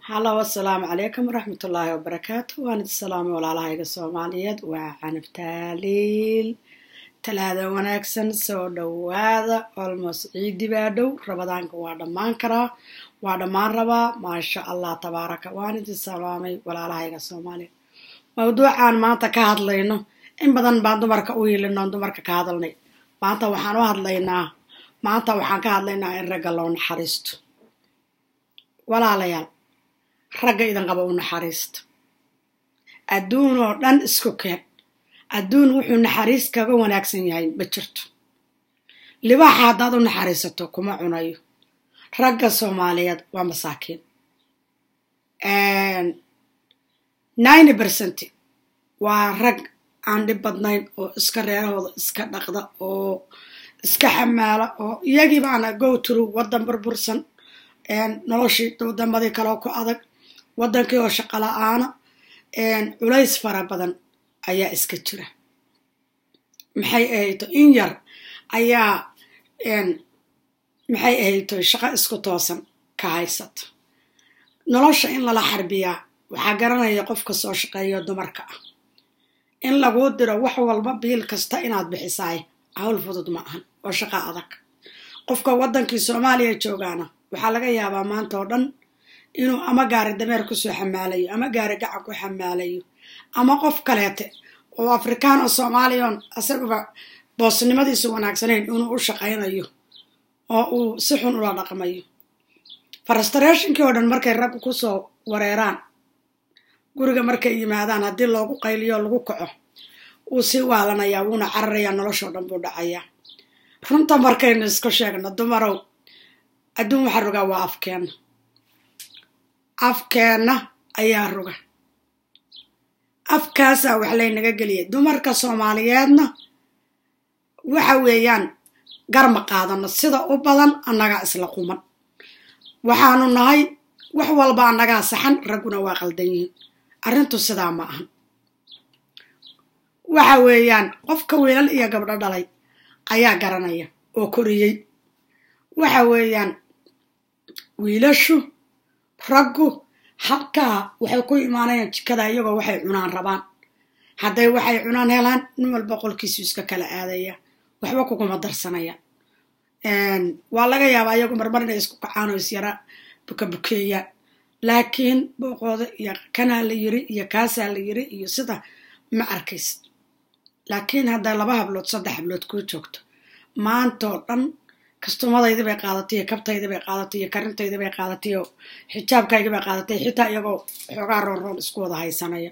halo asalaamu calaykum waraxmatullaahi wabarakaatu waan idi salaamay walaalahayga soomaaliyeed waa canab taaliil talaada wanaagsan soo dhowaada olmos ciidi baa dhow rabadaanka waa dhammaan karaa waa dhammaan rabaa maasha allah tabaaraka waan idi salaamay walaalahayga soomaaliyeed mawduucaan maanta ka hadlayno in badan baan dumarka u hiilino dumarka ka hadalnay maanta waxaan u hadlaynaa maanta waxaan ka hadlaynaa in ragga loo naxariisto walaalayaal ragga idin qaba u naxariista adduun oo dhan isku keen adduun wuxuu naxariis kaga wanaagsan yahay ma jirto libaaxa haddaad u naxariisato kuma cunayo ragga soomaaliyeed waa masaakiin ninety percent waa rag aan dhib badnayn oo iska reerahooda iska dhaqda oo iska xamaala oo iyagii baana go tru waddan burbursan noloshii wadamadii kaleo ku adag waddankii oo shaqo la-aana culays fara badan ayaa iska jira maxay ahayto in yar ayaa maxay ahayto shaqo isku toosan ka haysata nolosha in lala xarbiyaa waxaa garanaya qofka soo shaqeeyo dumarka ah in laguu diro wax walba biil kasta inaad bixisaay hawl fudud ma ahan oo shaqo adag qofka waddankii soomaaliya joogaana waxaa laga yaabaa maanta oo dhan inuu ama gaari dameer kusoo xamaalayo ama gaari gacan ku xamaalayo ama qof kaleete oo afrikaan oo soomaaliyon isaguba boosnimadiisu wanaagsanayn inuu u shaqaynayo oo uu si xun ula dhaqmayo frustrationkii oo dhan markay raggu kusoo wareeraan guriga markay yimaadaan haddii loogu qayliyo lagu kaco wuu sii waalanayaa wuuna cararayaa noloshoo dhan buu dhacayaa runta markaynu isku sheegno dumarow adduun waxaa rogaa waa afkeenna afkeenna ayaa roga afkaasaa wax laynaga geliyay dumarka soomaaliyeedna waxa weeyaan garma qaadano sida u badan annagaa isla quman waxaanu nahay wax walba annagaa saxan ragguna waa qaldan yihiin arrintu sidaa ma ahan waxa weeyaan qofka wiilal iyo gabdho dhalay ayaa garanaya oo koriyey waxa weeyaan wiilashu raggu halkaa waxay ku imaanayaan jikada iyagoo waxay cunaan rabaan hadday waxay cunaan helaan nin walba qolkiisu iska kala aadaya waxba kuguma darsanaya waa laga yaabaa iyagu marmar inay isku kacaan oo isyara bukabukeeyaan laakiin booqooda iyo kanaa la yiri iyo kaasaa la yiri iyo sida ma arkaysid laakiin hadday laba hablood saddex hablood kuu joogto maantoo dhan kastumadaydi bay qaadatay iyo kabtaydi bay qaadatay iyo karintaydi bay qaadatay oo xijaabkaygi bay qaadatay xitaa iyagoo xoogaa roonroon isku wada haysanaya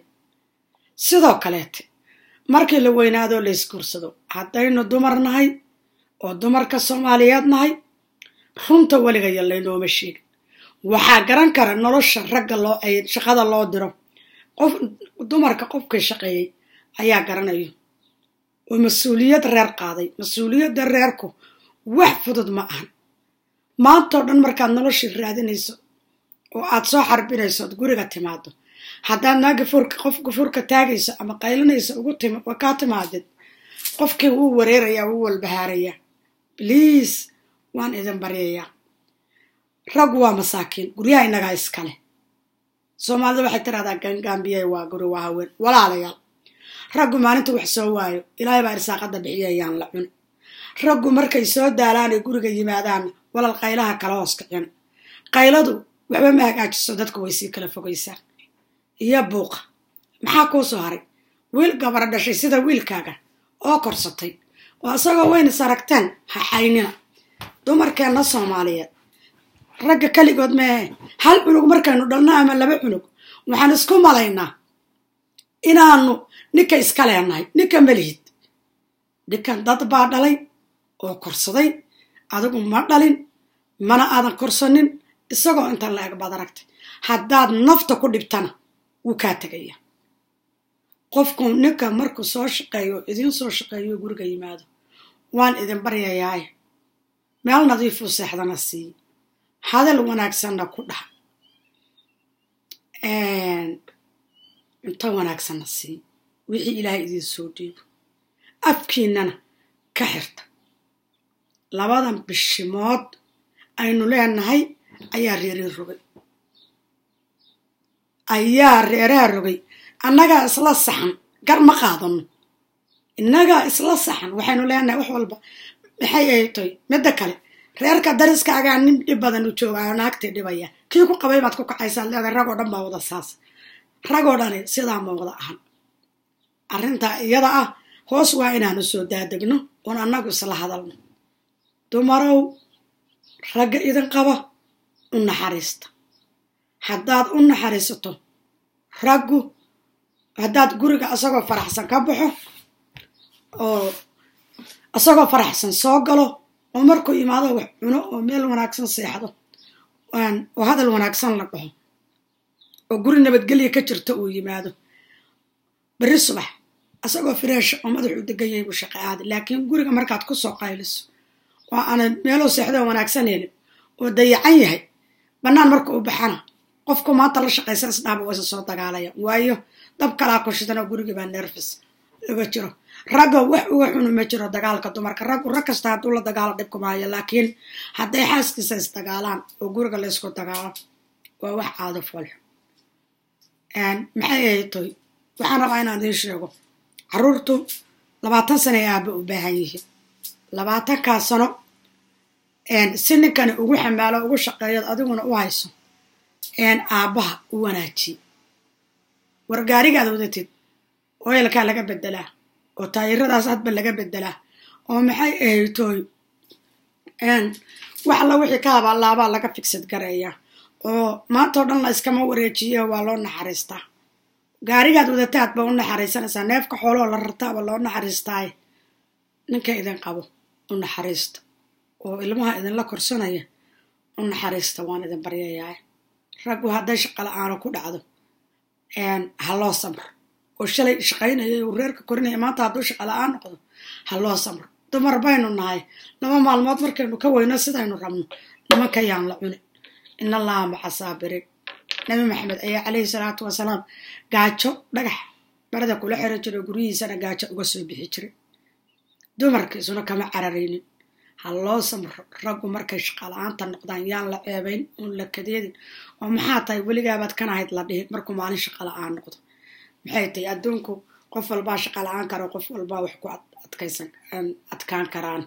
sidoo kaleete markii la weynaadoo la isguursado haddaynu dumar nahay oo dumarka soomaaliyeed nahay runta weligaya laynooma sheegin waxaa garan kara nolosha ragga loo shaqada loo diro qof dumarka qofkay shaqeeyey ayaa garanayo oo mas-uuliyad reer qaaday mas-uuliyadda reerku wax fudud ma ahan maantoo dhan markaad noloshii raadinayso oo aad soo xarbinayso ood guriga timaado haddaad naa gafurka qof gafurka taagayso ama qaylinayso ugu tim kaa timaadid qofkii wuu wareerayaa wuu walbahaarayaa bliis waan idin baryayaa raggu waa masaakiin guryaha innagaa iskale soomaalida waxay tiraahdaa gangaambiyay waa guri waa haween walaalayaal raggu maalinta wax soo waayo ilaahay baa irsaaqada bixiyayaan la cuni raggu markay soo daalaanay guriga yimaadaan walal qaylaha kala hoos kicin qayladu waxba ma hagaajiso dadku way sii kala fogaysaa iyo buuqa maxaa kuu soo haray wiil gabara dhashay sida wiilkaaga oo korsatay oo isagoo wayna saragteen ha xaynina dumarkeenna soomaaliyeed ragga keligood meehe hal cunug markaynu dhalno ama laba cunug waxaan isku malaynaa inaanu ninka iska leenahay ninka melihid ninkan dad baa dhalay oo korsaday adigu ma dhalin mana aadan korsanin isagoo intan la eg baad aragtay haddaad nafta ku dhibtana wuu kaa tegaya qofku ninka markuu soo shaqeeyo idiin soo shaqeeyo guriga yimaado waan idin baryayaaye meel nadiifuu seexdana siiye hadal wanaagsanna ku dhaha cunto wanaagsanna siiye wixii ilaahay idiin soo dhiibo afkiinnana ka xirta labadan bishimood aynu leenahay ayaa reerin rogay ayaa reeraha rogay annagaa isla saxan gar ma qaadano innagaa isla saxan waxaynu leenahay wax walba maxay ay toy midda kale reerka dariskaagaa nin dhib badan u joogaa naagtii dhibaya kii ku qabay baad ku kacaysaa leedahay ragoo dhan baa wada saas ragoo dhani sidaa ma wada ahan arrintaa iyada ah hoos waa inaanu soo daadegno oon annagu isla hadalno dumarow ragga idin qaba u naxariista haddaad u naxariisato raggu haddaad guriga isagoo faraxsan ka baxo oo isagoo faraxsan soo galo oo markuu imaado wax cuno oo meel wanaagsan seexdo oo hadal wanaagsan la dhaho oo guri nabadgelya ka jirta uu yimaado berri subax isagoo fireesha oo madaxuu deganyay buu shaqa aadi laakiin guriga markaad ku soo qayliso oo aanad meeloo seexdoo wanaagsan helin oo dayacan yahay bannaan marka u baxana qofku maanta la shaqaysa isdhaaba waysa soo dagaalaya waayo dab kalaa ku shidan oo gurigii baa nerfis laga jiro ragga wax uga xunu ma jiro dagaalka dumarka raggu rag kasta hadduu la dagaalo dhibku maayo laakiin hadday xaaskiisa isdagaalaan oo guriga laysku dagaalo waa wax caado foolxo maxay ahayd toy waxaan rabaa inaan idiin sheego carruurtu labaatan sano ay aaba u baahan yihiin labaatankaa sano si ninkani ugu xamaalo ugu shaqeeyood adiguna u hayso aabbaha u wanaajiye war gaarigaad wadatid oyalkaa laga bedelaa oo taayiradaas hadba laga bedelaa oo maxay ahaytooy wax alla wixii ka habaalaabaa laga figsad gareeyaa oo maantao dhan la iskama wareejiye waa loo naxariistaa gaarigaad wadataad ba u naxariisanaysaa neefka xooloo la rartaaba loo naxariistaaye ninka idin qabo u naxariista oo ilmaha idinla korsanaya u naxariista waan idin baryayaa raggu hadday shaqala-aano ku dhacdo ha loo samro oo shalay shaqaynaya uu reerka korinaya maanta hadduu shaqala-aan noqdo ha loo samro dumar baynu nahay laba maalmood markaynu ka weyno sidaynu rabno nimanka yaan la cunin in allaha maca saabiriin nabi maxamed ayaa calayhi salaatu wasalaam gaajo dhagax barada kula xiro jiro guryihiisana gaajo uga soo bixi jiray dumarkiisuna kama cararaynin ha loo samro raggu markay shaqala-aanta noqdaan yaan la ceebayn uun la kadeedin oo maxaa tahay weligaabaad kanahayd la dhihin markuu maalin shaqala-aan noqdo maxay tahay adduunku qof walbaa shaqala-aan karo qof walbaa wax ku adkaysan adkaan karaan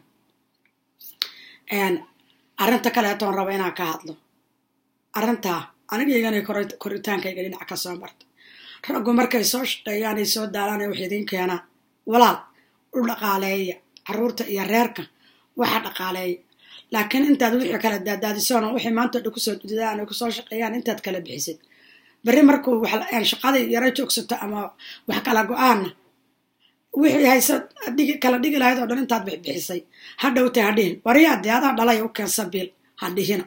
arrinta kaleetoon raba inaan ka hadlo arrintaa anigaygana koritaankayga dhinac ka soo marta raggu markay soo shaqeeyaan ay soo daalaan wax idiin keenaan walaal u dhaqaaleeya carruurta iyo reerka waxa dhaqaaleeya laakiin intaad wixii kala daadaadisoona waxay maanta dha kusoo dudadaan ay kusoo shaqeeyaan intaad kala bixisid berri markuu shaqadii yaro joogsato ama wax kala go-aanna wixii haysa kala dhigi lahayd oo dhan intaad bixbixisay ha dhowtay ha dhihin waryaadee adaa dhalay u keensa biil ha dhihina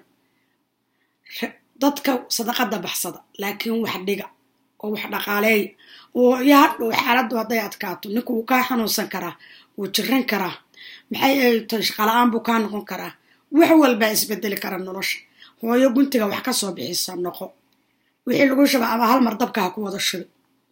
dadka sadaqada baxsada laakiin wax dhiga oo wax dhaqaaleeya oo yo hadhow xaaladdu hadday adkaato ninku wuu kaa xanuunsan karaa wuu jiran karaa maxay aytay shaqala-aan buu kaa noqon karaa wax walbaa isbedeli kara nolosha hooyo guntiga wax ka soo bixisa noqo wixii lagu shuba ama hal mar dabka ha ku wada shubi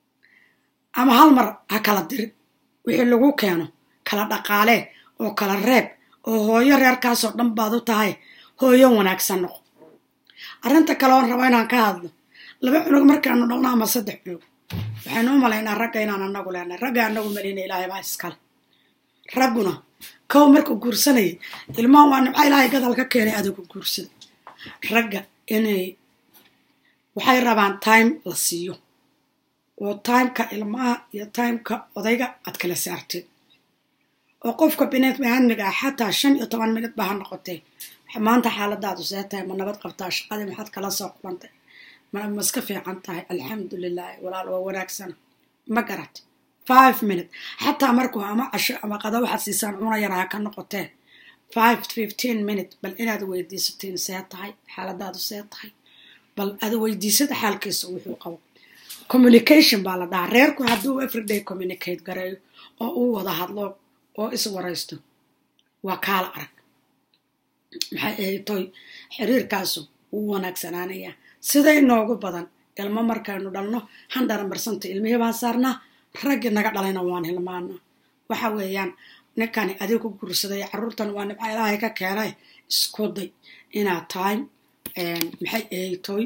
ama hal mar ha kala dirin wixii lagu keeno kala dhaqaalee oo kala reeb oo hooyo reerkaasoo dhan baad u tahay hooyo wanaagsan noqo arrinta kale oon raba inaan ka hadlo laba cunug markaanu dhalno ama saddex cunug waxaynu u malaynaa ragga inaan anagu leenahay ragga anagu malina ilaahay baa iskale ragguna kow markuu guursanayay ilmaha waa nimca ilaahay gadal ka keenay adigu guursada ragga inay waxay rabaan time la siiyo oo timeka ilmaha iyo timeka odayga aad kala saarteen oo qofka biniadmiga ah xataa shan iyo toban minid ba ha noqotee maanta xaaladaadu see tahay ma nabad qabtaa shaqadii maxaad kala soo qubantay ma iska fiican tahay alxamdulilahi walaal waa wanaagsana ma garat five minute xataa markuu ama casho ama qada waxaad siisaan cuna yar ha ka noqotee five fifteen minute bal inaad weydiisatiin see tahay xaaladaadu see tahay bal aad weydiisada xaalkiisa wuxuu qabo communication baa la dhahaa reerku hadduu everyday communicate gareeyo oo uu wada hadlo oo is waraysto waa kaala arag maxay ahaytoy xiriirkaasu wuu wanaagsanaanayaa siday noogu badan ilmo markaynu dhalno handaran barsanta ilmihii baan saarnaa raggii naga dhalayna waan hilmaanaa waxa weeyaan ninkani adigu guursaday carruurtan waa nimca ilaahay ka keenay isku day inaad time maxay ahaytoy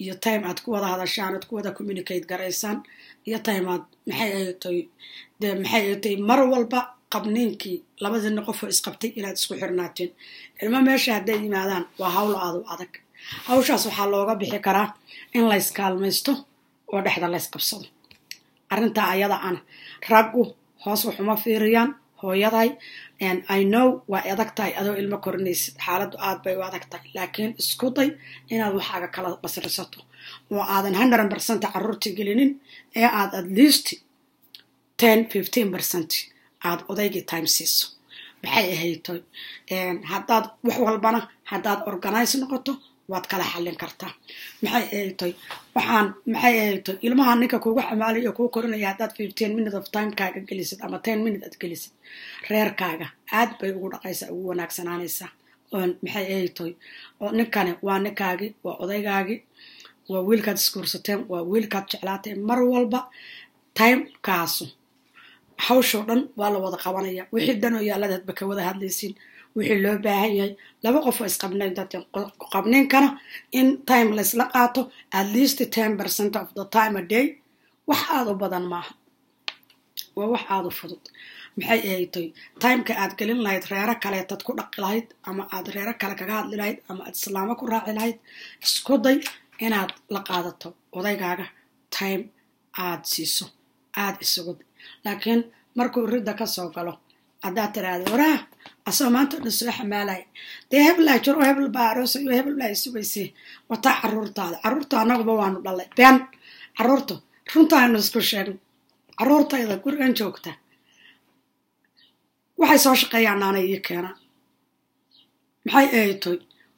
iyo time aad ku wada hadashaan aad ku wada communicate garaysaan iyo time aad maxay aytay dee maxay aytay mar walba qabniinkii labadiina qofoo isqabtay inaad isku xirnaateen ilmo meesha hadday yimaadaan waa hawl aadu adag hawshaas waxaa looga bixi karaa in layskaalmaysto oo dhexda laysqabsado arrintaa ayada ana raggu hoos waxuma fiiriyaan hooyaday i know waa adag tahay adoo ilmo korinaysid xaaladdu aad bay u adag tahay laakiin isku day inaad waxaaga kala basrisato oo aadan hundred percent carruurtii gelinin ee aad at least ten fifteen percent aad odaygii time siiso maxay ahaytoy haddaad wax walbana haddaad organize noqoto waad kala xallin kartaa maxay ahaytoy waxaan maxay ahaytoy ilmaha ninka kugu xamaalay oo kuu korinaya haddaad fifteen minute of timekaaga gelisid ama ten minute aad gelisid reerkaaga aad bay ugu dhaqaysaa ugu wanaagsanaanaysaa oon maxay ahaytoy oo ninkani waa ninkaagii waa odaygaagii waa wiilkaad isguursateen waa wiilkaad jeclaateen mar walba timekaasu hawshoo dhan waa la wada qabanaya wixii danoo yaaladaadba ka wada hadlaysiin wixii loo baahan yahay laba qof oo isqabnayn dadkan qabniinkana in time laysla qaato at least ten percent of the time a day wax aada u badan maaha waa wax aada u fudud maxay ahaytoy timeka aad gelin lahayd reero kaleetad ku dhaqi lahayd ama aad reero kale kaga hadli lahayd ama aad islaamo ku raaci lahayd isku day inaad la qaadato odaygaaga time aad siiso aada isugu laakiin markuu ridda ka soo galo haddaad tiraahda waraah asoo maanta o dhan soo xamaalaya dee hebelaa jiro hebel baa aroosay oo hebel baa isugaysay wataa caruurtaada caruurta annaguba waanu dhalay been caruurta runtaanu isku sheegno caruurtayda gurigan joogta waxay soo shaqeeyaan naanay ii keenaan maxay ahaytoy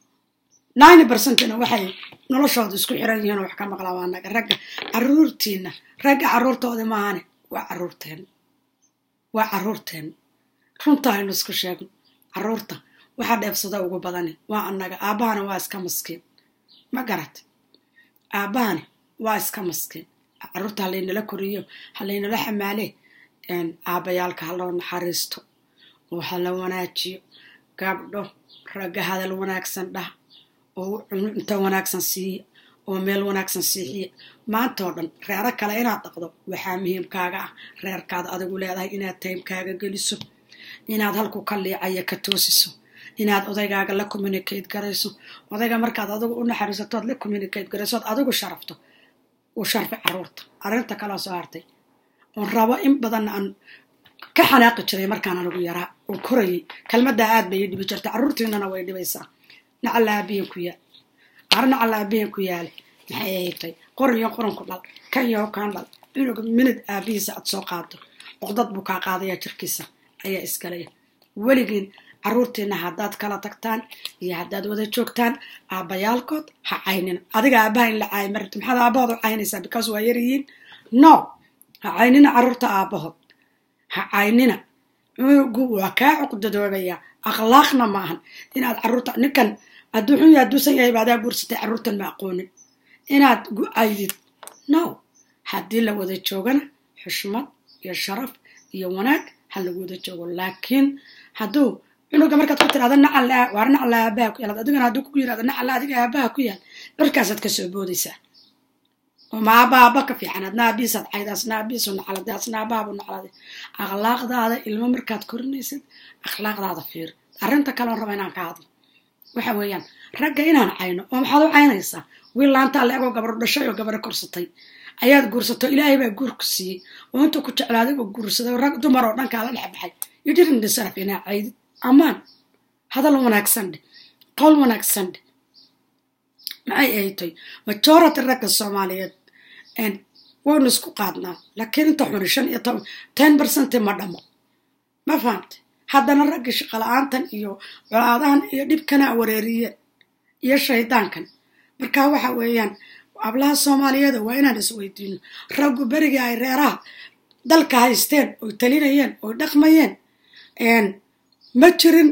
ninety percentina waxay noloshooda isku xiran yihiin oo wax ka maqlaa waa naga ragga caruurtiina ragga caruurtooda maahane waa caruurteena waa caruurteena runta aynu isku sheegno caruurta waxaa dheefsada ugu badani waa annaga aabbahana waa iska maskiin ma garat aabbahani waa iska maskiin caruurta halaynala koriyo halaynala xamaalee aabbayaalka haloo naxariisto oo hala wanaajiyo gabdho ragga hadal wanaagsan dhah oo cunto wanaagsan siiya oo meel wanaagsan siixiya maanta oo dhan reero kale inaad dhaqdo waxaa muhiimkaaga ah reerkaada adigu leedahay inaad taymkaaga geliso inaad halku ka liicaya ka toosiso inaad odaygaaga la communicate garayso odayga markaad adigu u naxariisatood la communicate garayso ood adigu sharafto uu sharfi caruurta arrinta kaloo soo hartay oon rabo in badan aan ka xanaaqi jiray markaan anigu yaraa oo korayay kelmaddaa aad bay ii dhibi jirta carruurtiinana way dhibaysaa nacalla aabiyan ku yaal ar nacalla aabiyan ku yaale maxay ahaytay qoran iyo qoranku dhal kan iyo kan dhal cunuga minid aabihiisa aad soo qaado oqdad buu kaa qaadaya jirkiisa ayaa isgalaya weligiin carruurtiina haddaad kala tagtaan iyo haddaad wada joogtaan aabbayaalkood ha caynina adiga aabbaha in la caayo marta maxaad aabahood u caynaysaa because waa yaryihiin no ha caynina carruurta aabbahood ha caynina cunugu waa kaa cuqdadoobaya akhlaaqna ma ahan inaad carruurta ninkan hadduu xun yahay hadduusan yahay baadaa guursatay carruurtan ma aqoonin inaad gucaydid no haddii la wada joogana xushmad iyo sharaf iyo wanaag ha lagu wada joogo laakiin hadduu cunuga markaad ku tirahda nacala waar nacala aabaha ku yaal adigana hadduu ku yirahdo nacala adiga aabaha ku yaal dharkaasaad ka soo boodaysaa oo ma aaba aaba ka fiican adna aabihiisaad cayda asna aabihiisu nacalade asna aabahabu nacalade akhlaaqdaada ilmo markaad korinaysid akhlaaqdaada fiir arrinta kaleon raba inaan ka hadlo waxa weeyaan ragga inaan cayno oo maxaad u caynaysaa wiil laantaa la egoo gabaro dhashay oo gabaro korsatay ayaad guursato ilaahay baa guurku siiyey oo intuu ku jeclaaday oo guursaday rag dumar oo dhankaa la dhex baxay you didn't deserve inaa caydid ammaan hadal wanaagsan dheh qowl wanaagsan dheh maxay ahaytoy majority ragga soomaaliyeed waynu isku qaadnaa laakiin inta xuni shan iyo toban ten percent ma dhamo ma fahamte haddana ragga shaqala-aantan iyo colaadahan iyo dhibkana wareeriyeen iyo shaydaankan marka waxa weeyaan ablaha soomaaliyeeda waa inaan isweydiino raggu berigii ay reeraha dalka haysteen oy talinayeen oy dhaqmayeen ma jirin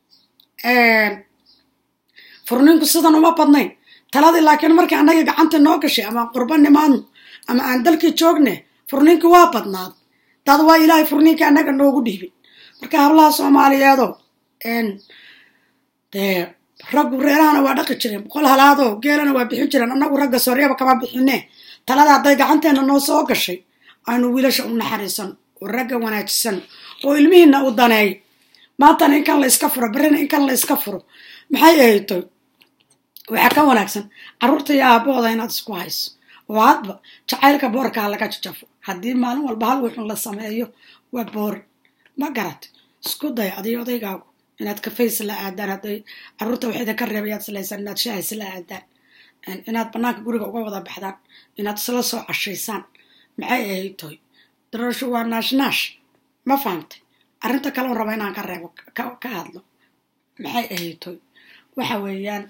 furninku sidan uma badnayn taladii laakiin markii annaga gacanta noo gashay ama qurba nimaadno ama aan dalkii joogne furninki waa badnaad dad waa ilaahay furninkii annaga noogu dhiibin marka hablaha soomaaliyeedo dee raggu reerahana waa dhaqi jireen boqol halaadoo geelana waa bixin jireen annagu ragga soryaba kama bixine talada hadday gacanteena noo soo gashay aynu wiilasha u naxariisan oo ragga wanaajisan oo ilmihiina u daneey maantana inkan la iska furo berrina inkan la iska furo maxay ahayto waxaa ka wanaagsan carruurta iyo aabahooda inaad isku hayso oo hadba jacaylka boorkaa laga jajafo haddii maalin walba hal wuxun la sameeyo waa boori ma garat isku day adiyo odaygaagu inaad kafays la aadaan hadday carruurta wax idinka reebayaad islaysan inaad shahays la aadaan inaad banaanka guriga uga wada baxdaan inaad isla soo cashaysaan maxay ahayd toy darasho waa naashnaash ma fahamtay arrinta kaleon raba inaan ka reebo ka hadlo maxay ahayd toy waxa weeyaan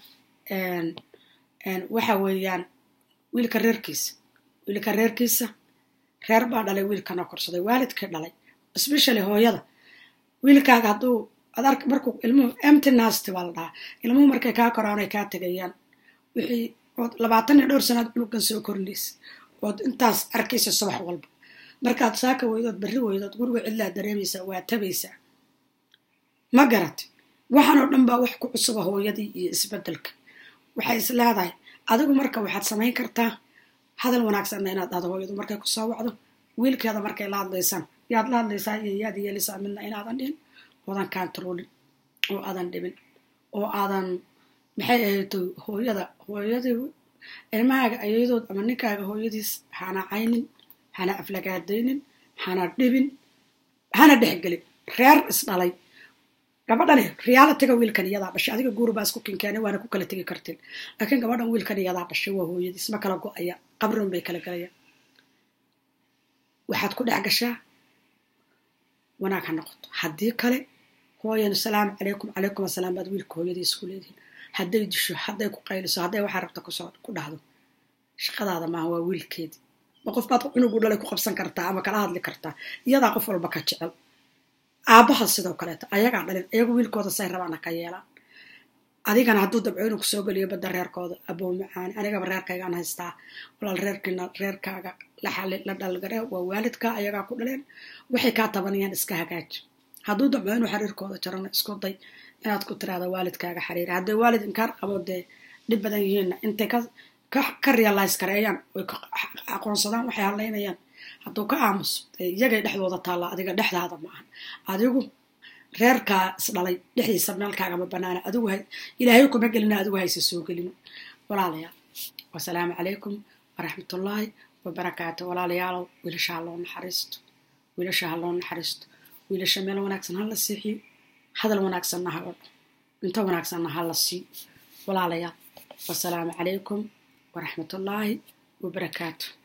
waxa weeyaan wiilka reerkiisa wiilka reerkiisa reer baa dhalay wiilkana korsaday waalidkii dhalay especially hooyada wiilkaaga hadduu adark markuu ilmuhu empty nasty baa la dhahaa ilmuhu markay kaa koraan ay kaa tegayaan wixii ood labaatan iyo dhowr sanaad cunugan soo korinaysa ood intaas arkaysa subax walba markaad saaka weydood berri weydood guriga cidlaa dareemaysaa waa tabaysaa ma garat waxaan oo dhan baa wax ku cusuba hooyadii iyo isbedelka waxay is leedahay adigu marka waxaad samayn kartaa hadal wanaagsanna inaad dhahdo hooyadu markay kusoo wacdo wiilkeeda markay la hadlaysaan yaad la hadlaysaa iyo yaad yeelisaa midna inaadan dhihin oodan kantaroolin oo aadan dhibin oo aadan maxay ahayd hooyada hooyadii ilmahaaga ayadood ama ninkaaga hooyadiis hana caynin hana aflagaadaynin hana dhibin hana dhexgelin reer isdhalay gabadhani realitiga wiilkan iyadaa dhashay adiga guurubaa isku kinkeena waana ku kala tegi kartiin laakiin gabadhan wiilkan iyadaa dhashay waa hooyadiis ma kala go-aya qabrin bay kala galayaan waxaad ku dhex gashaa wanaag ha noqoto haddii kale hooyan asalaamu calaykum calaykum asalaam baad wiilka hooyadiis ku leedihin hadday disho hadday ku qayliso hadday waxaa rabta kusoo ku dhahdo shaqadaada maaha waa wiilkeedii ma qof baad cunugu dhalay ku qabsan kartaa ama kala hadli kartaa iyadaa qof walba ka jecel aabbaha sidoo kaleeto ayagaa dhalin iyagu wiilkooda say rabaana ka yeelaan adigana hadduu dabco inuu kusoo geliyo badda reerkooda aboo macaani anigaba reerkaygaan haystaa walaal reerkiina reerkaaga la dhalgare waa waalidka ayagaa ku dhaleen waxay kaa tabanayaan iska hagaaji hadduu dabco inuu xiriirkooda jarana isku day inaad ku tiraada waalidkaaga xiriira hadday waalid inkaar qabo dee dhib badan yihiinna intay ka realize gareeyaan oy aqoonsadaan waxay hadlaynayaan hadduu ka aamuso iyagay dhexdooda taallaa adiga dhexdaada ma ahan adigu reerkaa isdhalay dhexdiisa meelkaagama banaana adigu ilaahay kuma gelina adigu hayse soo gelin walaalayaal wasalaamu calaykum waraxmatullaahi wabarakaatu walaalayaalow wiilasha ha loo naxariisto wiilasha ha loo naxariisto wiilasha meel wanaagsan ha la siixiyo hadal wanaagsanna ha odho cunto wanaagsanna ha la siiyo walaalayaal wasalaamu calaykum waraxmatullaahi wabarakaatu